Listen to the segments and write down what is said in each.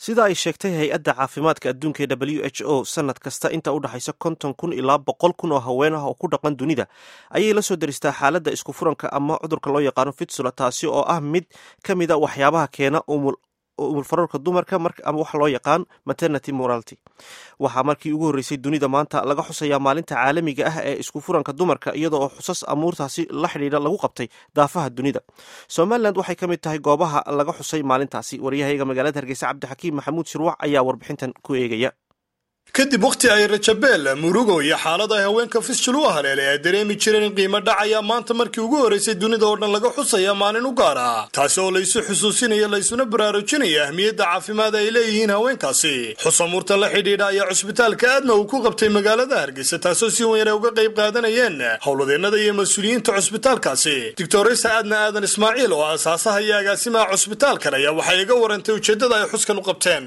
sida ay sheegtay hay-adda caafimaadka adduunka ee w h o sanad kasta inta u dhexaysa konton kun ilaa boqol kun oo haween ah oo ku dhaqan dunida ayay la soo daristaa xaaladda isku furanka ama cudurka loo yaqaano fitsula taasi oo ah mid ka mida waxyaabaha keena umulfararka dumarka ama waxa loo yaqaan maternity morality waxaa markii ugu horreysay dunida maanta laga xusayaa maalinta caalamiga ah ee isku furanka dumarka iyada oo xusas amuurtaasi la xidhiidha lagu qabtay daafaha dunida somalilan waxay ka mid tahay goobaha laga xusay maalintaasi waryahayaga magaalada hargeysa cabdixakiim maxamuud shirwac ayaa warbixintan ku eegaya kadib wakhti ay rajabeel murugo iyo xaalad ay haweenka fisjul u haleelay ay dareemi jireen in qiimo dhacaya maanta markii ugu horraysay dunida oo dhan laga xusaya maalin u gaar ah taasi oo laysu xusuusinaya laysuna baraarujinaya ahmiyadda caafimaad ay leeyihiin haweenkaasi xusamuurta la xidhiidha ayaa cusbitaalka aadna uu ku qabtay magaalada hargeysa taasoo si weyn ay uga qayb qaadanayeen howladeennada iyo mas-uuliyiinta cusbitaalkaasi doctoraysa aadna aadan ismaaciil oo asaasaha iyo agaasimaha cusbitaalkan ayaa waxay iga warantay ujeeddada ay xuskan u qabteen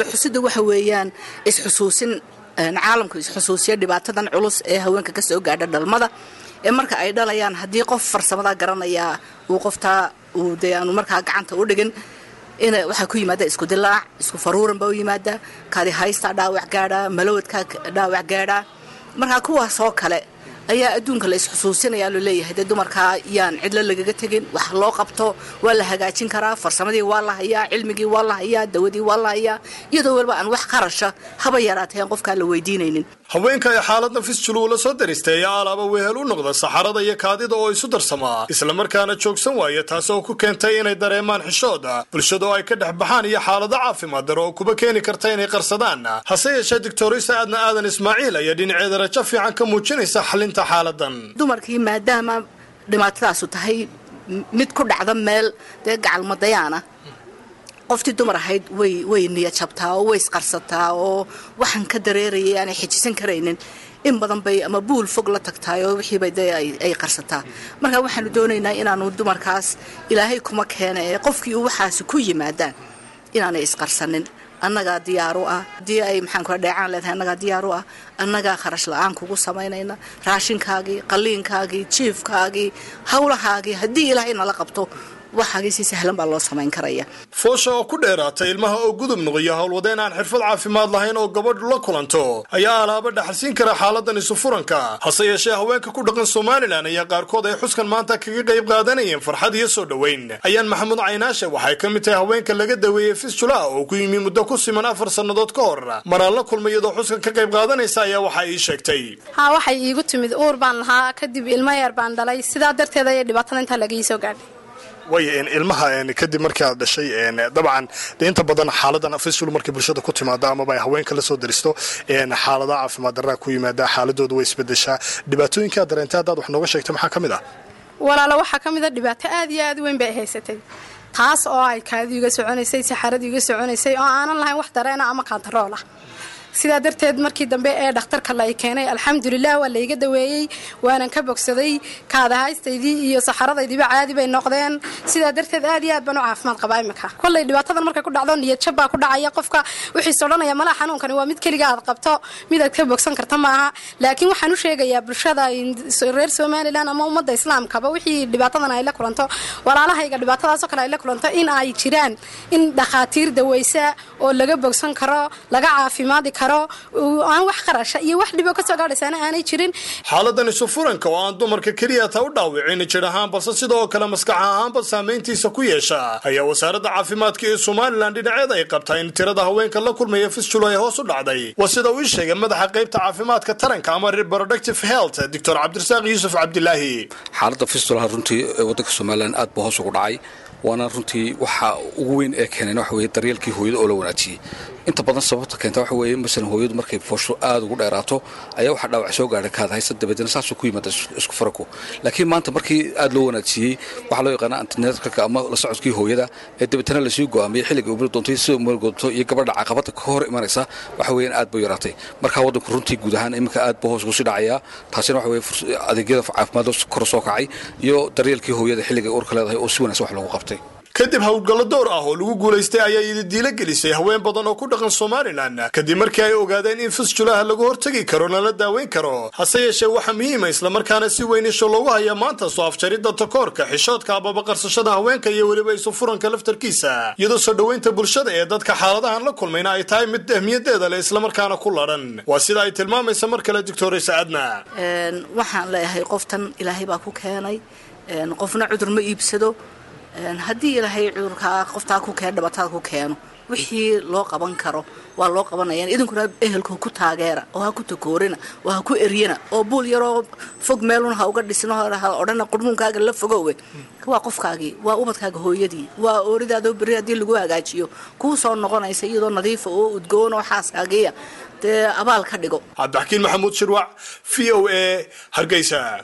caalamku isxusuusiya dhibaatadan culus ee haweenka ka soo gaadha dhalmada ee marka ay dhalayaan haddii qof farsamada garanaya uu qoftaa uu de aanu markaa gacanta u dhigin in waxaa ku yimaada isku dilaac isku faruuran baa u yimaada kaadi haystaa dhaawac gaadhaa malawadkaa dhaawac gaadhaa markaa kuwaasoo kale ayaa adduunka la isxusuusinaya loo leeyahay dee dumarkaa yaan cidlo lagaga tegin wax loo qabto waa la hagaajin karaa farsamadii waa la hayaa cilmigii waa la hayaa dawadii waa la hayaa iyadoo waliba aan wax qarasha haba yaraateen qofkaa la weydiinaynin haweenka ay xaaladda fisjul uu la soo daristay ayaa alaaba wehel u noqda saxarada iyo kaadida oo isu darsamaa islamarkaana joogsan waaya taas oo ku keentay inay dareemaan xishooda bulshada oo ay ka dhex baxaan iyo xaalado caafimaad daro oo kuba keeni karta inay qarsadaan hase yeeshee doctorisa aadna aadan ismaaciil ayaa dhinaceeda rajo fiican ka muujinaysa xalinta xaaladan dumarkii maadaama dhibaatadaasu tahay mid ku dhacda meel dee gacalmadayaana qoftii dumar ahayd way way niyajabtaa oo way isqarsataa oo waxaan ka dareerayay aanay xijisan karaynin in badan bay ama buul fog la tagtaay oo wixiiba dee ay qarsataa marka waxaanu doonaynaa inaanu dumarkaas ilaahay kuma keena ee qofkii uu waxaasi ku yimaadaan inaanay isqarsanin annagaa diyaar u ah haddii ay maxaan kula dheecaan leedahay annagaa diyaar u ah annagaa kharash la-aan kugu samaynayna raashinkaagii qalliinkaagii jiifkaagii howlahaagii haddii ilaahay nala qabto waxaagii si sahlan baa loo samayn karaya foosha oo ku dheeraata ilmaha oo gudub noqoyo howlwadeen aan xirfad caafimaad lahayn oo gabadhu la kulanto ayaa alaaba dhaxalsiin kara xaaladan isu furanka hase yeeshee haweenka ku dhaqan somalilan ayaa qaarkood ay xuskan maanta kaga qayb qaadanayeen farxad iyo soo dhoweyn ayaan maxamuud caynaashe waxay ka mid tahay haweenka laga daweeyey fisjula oo ku yimi muddo ku siman afar sannadood ka hor maraan la kulmay iyadoo xuskan ka qayb qaadanaysa ayaa waxa ii sheegtay haa waxay iigu timid uur baan lahaa kadib ilmo yar baan dhalay sidaa darteed ayay dhibaatada intaa laga ii soo gaadhay way ilmaha kadib markii aad dhashay dabcan de inta badan xaaladan fisul markay bulshada ku timaado amaba ay haweenka la soo daristo xaaladaha caafimaad daraa ku yimaada xaaladooda way isbedeshaa dhibaatooyinkaa dareentay haddaad wax nooga sheegtay maxaa ka mid ah walaalo waxaa ka mid a dhibaato aad iyo aad weyn bay haysatay taas oo ay kaadidu iga soconaysay saxaradu iga soconaysay oo aanan lahayn wax dareena ama kaantarool ah sidaa darteed markii dambe ee dhakhtarka la i keenay alxamdulilah waa layga daweeyey waanan ka bogsaday kaadahaystaydii iyo saxaradaydiiba caadi bay noqdeen sidaa darteed aad iyo aad baan u caafimaad qabaa imika kollay dhibaatadan markay ku dhacdo niyadjab baa ku dhacaya qofka wixiis odhanaya malaha xanuunkani waa mid keliga aad qabto mid aad ka bogsan karta maaha laakiin waxaan u sheegayaa bulshada reer somalilan ama ummadda islaamkaba wixii dhibaatadan ay la kulanto walaalahayga dhibaatadaasoo kale ay la kulanto in ay jiraan in dhakhaatiir daweysa oo laga bogsan karo laga caafimaadi karo aan wax qarasha iyo wax dhibo kasoo gaadhaysaana aanay jirin xaaladan isu furanka oo aan dumarka keliya taa u dhaawicin jir ahaan balse sidoo kale maskax ahaanba saamayntiisa ku yeesha ayaa wasaaradda caafimaadka ee somalilan dhinaceeda ay qabtaa in tirada haweenka la kulmaya fisjul ay hoos u dhacday waa sida uu ii sheegay madaxa qaybta caafimaadka taranka ama reproductive health doctor cabdirasaaq yuusuf cabdilaahi xaaladda fistulaha runtii waddanka somalilan aad buu hoos ugu dhacay waana runtii waxa ugu weyn ee keeneen waxa weye daryeelkii hooyada oo la wanaajiyey inta badan sababta keenta waxa weeye masalan hooyadu markay foosho aada ugu dheeraato ayaa waxaa dhaawac soo gaadhay kaadahaysa dabeedna saasuu ku yimaada isku faraku laakiin maanta markii aada loo wanaajiyey waxaa loo yaqaana antinetralka ama la socodkii hooyada ee dabeetana lasii go'aamiyey xilliga umri doontay sida umri doonto iyo gabadha caqabada ka hor imanaysa waxa weeyaan aad buu yaraatay markaa waddanku runtii guud ahaan iminka aad buu hoos ugu sii dhacayaa taasina waxa weye adeegyada caafimaad kor soo kacay iyo daryeelkii hooyada xilliga urka leedahay oo si wanaagsan wax loogu qabtay kadib howlgallo door ah oo lagu guulaystay ayaa ididiilo gelisay haween badan oo ku dhaqan somalilan kadib markii ay ogaadeen in fisjulaha lagu hortegi karo lana daaweyn karo hase yeeshee waxaa muhiima islamarkaana si weyn isho loogu hayaa maanta soo afjaridda takoorka xishoodka ababa qarsashada haweenka iyo weliba isu furanka laftarkiisa iyadoo soo dhoweynta bulshada ee dadka xaaladahan la kulmayna ay tahay mid ahmiyadeeda leh islamarkaana ku ladhan waa sida ay tilmaamaysa mar kale doctoraysa adna waxaan leeyahay qoftan ilaahay baa ku keenay qofna cudur ma iibsado haddii ilaahay cudurkaa qoftaa ku keen dhabatada ku keeno wixii loo qaban karo waa loo qabanaya idinkuna ehelka ku taageera oo ha ku takoorina oo ha ku eryana oo buul yaroo fog meelun ha uga dhisno ha odhana qurmuunkaaga la fogowe waa qofkaagii waa ubadkaaga hooyadii waa ooridaadoo berri haddii lagu hagaajiyo kuu soo noqonaysa iyadoo nadiifa oo udgoon oo xaaskaagiya dee abaal ka dhigo cabdixakiin maxamuud shirwac v o a hargeysa